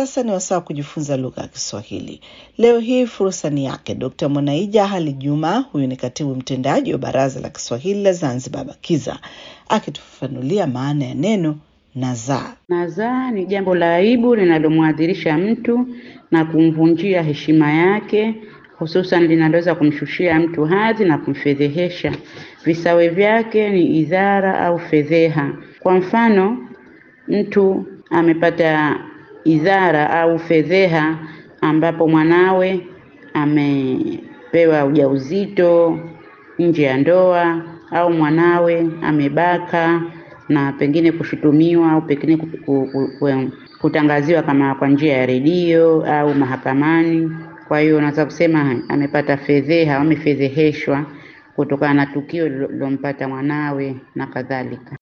sasa ni wasaa kujifunza lugha ya Kiswahili. Leo hii fursa ni yake Dkt. Mwanaija Hali Juma, huyu ni katibu mtendaji wa Baraza la Kiswahili la Zanzibar BAKIZA, akitufafanulia maana ya neno nazaa. Nazaa ni jambo la aibu linalomwadhirisha mtu na kumvunjia heshima yake, hususan linaloweza kumshushia mtu hadhi na kumfedhehesha. Visawe vyake ni idhara au fedheha. Kwa mfano, mtu amepata idhara au fedheha ambapo mwanawe amepewa ujauzito nje ya ndoa au mwanawe amebaka na pengine kushutumiwa au pengine ku- ku- ku- ku- kutangaziwa kama kwa njia ya redio au mahakamani. Kwa hiyo unaweza kusema amepata fedheha au amefedheheshwa kutokana na tukio lilompata mwanawe na kadhalika.